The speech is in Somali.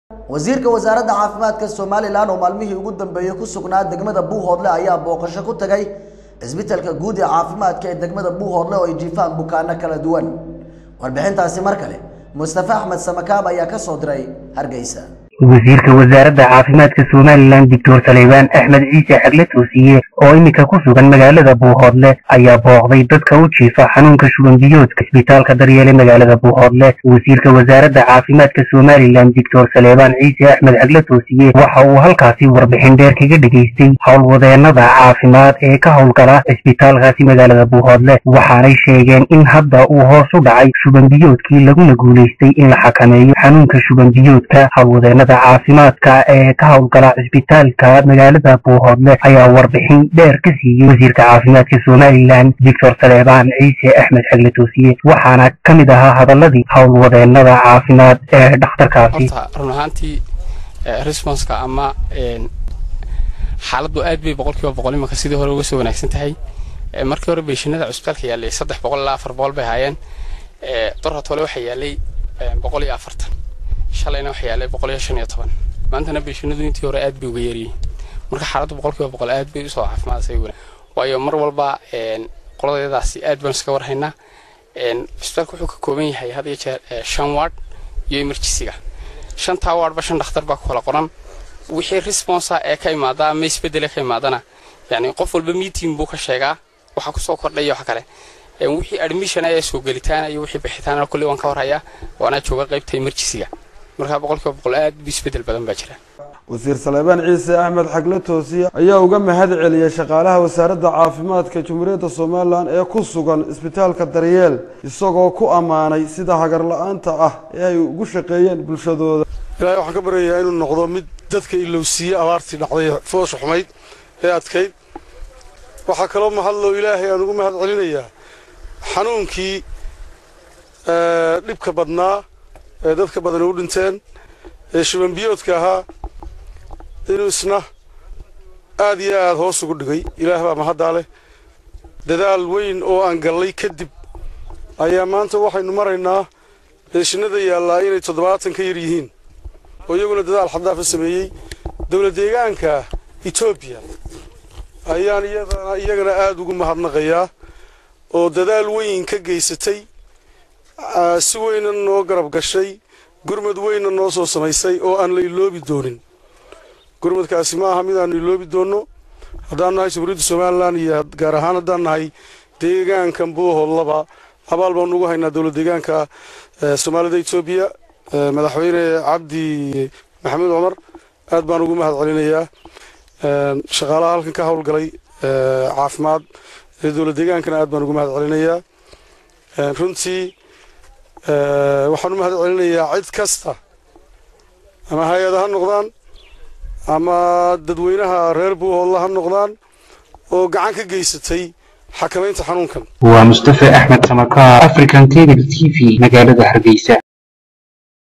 wasiirka wasaaradda caafimaadka somalilan oo maalmihii ugu dambeeyey ku sugnaa degmada buuhoodle ayaa booqasho ku tagay cisbitalka guud ee caafimaadka ee degmada buuhoodle oo ay jiifaan bukaano kala duwan warbixintaasi mar kale mustafa axmed samakaab ayaa ka soo diray hargeysa wasiirka wasaaradda caafimaadka somalilan doctor saleybaan axmed ciise xagle toosiye oo iminka ku sugan magaalada buuhoodle ayaa booqday dadka u jiifa xanuunka shuban biyoodka isbitaalka daryeele magaalada buuhoodle wasiirka wasaaradda caafimaadka somalilan doctor saleybaan ciise axmed xagle toosiye waxa uu halkaasi warbixin dheer kaga dhegaystay howlwadeenada caafimaad ee ka howlgala isbitaalkaasi magaalada buuhoodle waxaanay sheegeen in hadda uu hoos u dhacay shuban biyoodkii laguna guulaystay in la xakameeyo xanuunka shuban biyoodka howlwadeenada caafimaadka ee ka howlgala cisbitaalka magaalada buuhoodle ayaa warbixin dheer ka siiyey wasiirka caafimaadka somalilan doctor saleebaan ciise axmed xagle toosiye waxaana ka mid ahaa hadaladii howlwadeenada caafimaad ee dhakhtarkaasi run ahaantii responska ama xaaladdu aad bay boqolkiiba boqol imanka sidii hore uga soo wanaagsan tahay markii hore beeshinada cusbitaalka yaallay saddex boqol ilaa afar boqol bay ahaayeen dorhatole waxaa yaallay boqol iyo afartan shalayna waxaa yaallay boqol iyo shan iyo toban maantana beeshinadu intii hore aad bay uga yaryihiin marka xaaladdu boqolkiiba boqol aad bay usoo caafimaadasay wanaag waayo mar walba qoladeedaasi aad baan iska warhaynaa cusbitaalka wuxuu ka kooban yahay had iyo jeer shan ward iyo emergencyga shantaa wardba shan dhakhtar baa ku kala qoran wixii responsa ee ka imaada ama isbedele ka imaadana yani qof walba meeting buu ka sheegaa waxa kusoo kordhaya waxa kale wixii admission ayaa soo gelitaana iyo wixii bixitaana kulli waan ka warhayaa waana jooga qaybta emergencyga markaa boqolkiiba boqol aad bu isbedel badan baa jira wasiir saleebaan ciise axmed xagle toosiye ayaa uga mahad celiyey shaqaalaha wasaaradda caafimaadka jamhuuriyadda somalilan ee ku sugan isbitaalka daryeel isagoo ku ammaanay sida hagar la-aanta ah ee ay ugu shaqeeyeen bulshadooda ilaahay waxaan ka baryayaa inuu noqdo mid dadka ilowsiiye abaartii dhacday foosha xumayd ee adkayd waxaa kaloo mahadloo ilaahay aan ugu mahad celinayaa xanuunkii dhibka badnaa ee dadka badan u dhinteen ee shubanbiyoodka ahaa inuu isna aad iyo aad hoos ugu dhigay ilaah baa mahaddaa leh dadaal weyn oo aan gallay kadib ayaa maanta waxaynu maraynaa beeshinada yaallaa inay toddobaatan ka yar yihiin oo iyaguna dadaal xaddaafa sameeyey dowlad deegaanka etoobiya ayaan iyadana iyagana aad ugu mahadnaqayaa oo dadaal weyn ka geysatay si weyna noo garab gashay gurmad weynna noo soo samaysay oo aan la iloobi doonin gurmadkaasi ma aha mid aanu iloobi doonno haddaan nahay jamhuuriyadda somalilan iyo gaar ahaan haddaan nahay deegaankan buuhoodlaba abaal baanu ugu haynaa dowlad deegaanka soomaalida etoobiya madaxweyne cabdi maxamuud cumar aad baan ugu mahad celinayaa shaqaalaha halkan ka howlgalay caafimaad ee dowlad deegaankana aad baan ugu mahad celinayaa runtii waxaan u mahad celinayaa cid kasta ama hay-ada ha noqdaan ama dadweynaha reer buuhoodla ha noqdaan oo gacan ka geysatay xakamaynta xanuunkan waa mustafa axmed samakaar african cable t v magaalada hargeysa